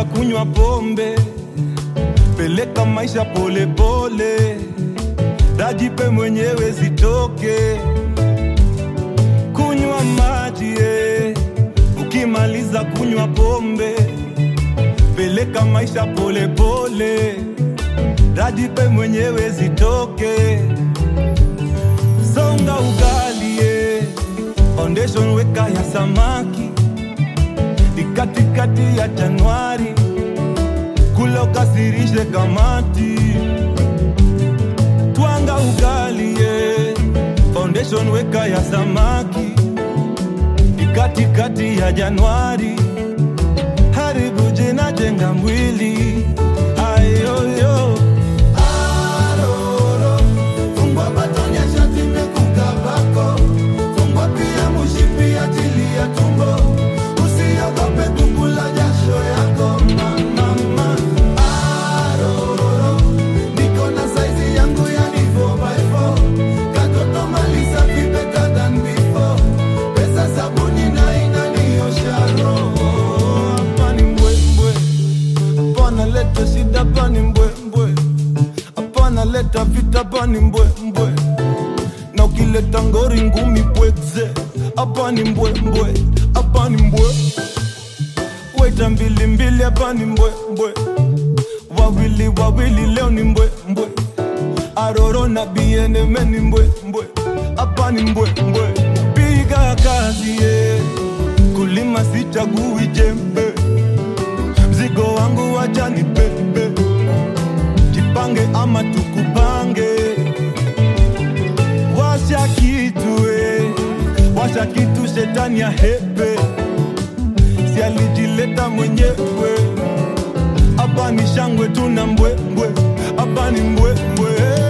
ukimaliza kunywa pombe peleka maisha polepole dajipe mwenyewe zitoke kunywa maji eh. ukimaliza kunywa pombe peleka maisha polepole dajipe mwenyewe zitoke songa ugali eh. foundation weka ya samaki ni katikati ya Januari, kula ukasirishe kamati, twanga ugali ye. Foundation weka ya samaki ni katikati ya Januari, haribu jina, jenga mwili ayoyo Aroro, fungwa batoni ya shati imekukabako. Fungwa pia mushipi ajili ya tumbo. Usiogope tumbo la jasho yako mama. Aroro, niko na saizi yangu yani 4x4. Katoto maliza vi better than before. Pesa sabuni na inaniosha roho. hapa ni mbwembwe, hapana leta shida, hapa ni mbwembwe, hapana leta vita, hapa ni mbwembwe, na ukileta ngori ngumi pweze, hapa ni mbwembwe, hapa ni mbwe, weta mbili mbili, hapa ni mbwembwe, wawili wawili, leo ni mbwembwe, aroro na bieneme ni mbwembwe, hapa ni mbwembwe, piga kazi yeah. kulima sichagui jembe mzigo wangu wacha ni pepe jipange ama tukupange washa kitu eh. washa kitu shetani ya hepe si alijileta mwenyewe hapa ni shangwe tuna mbwembwe hapa ni mbwembwe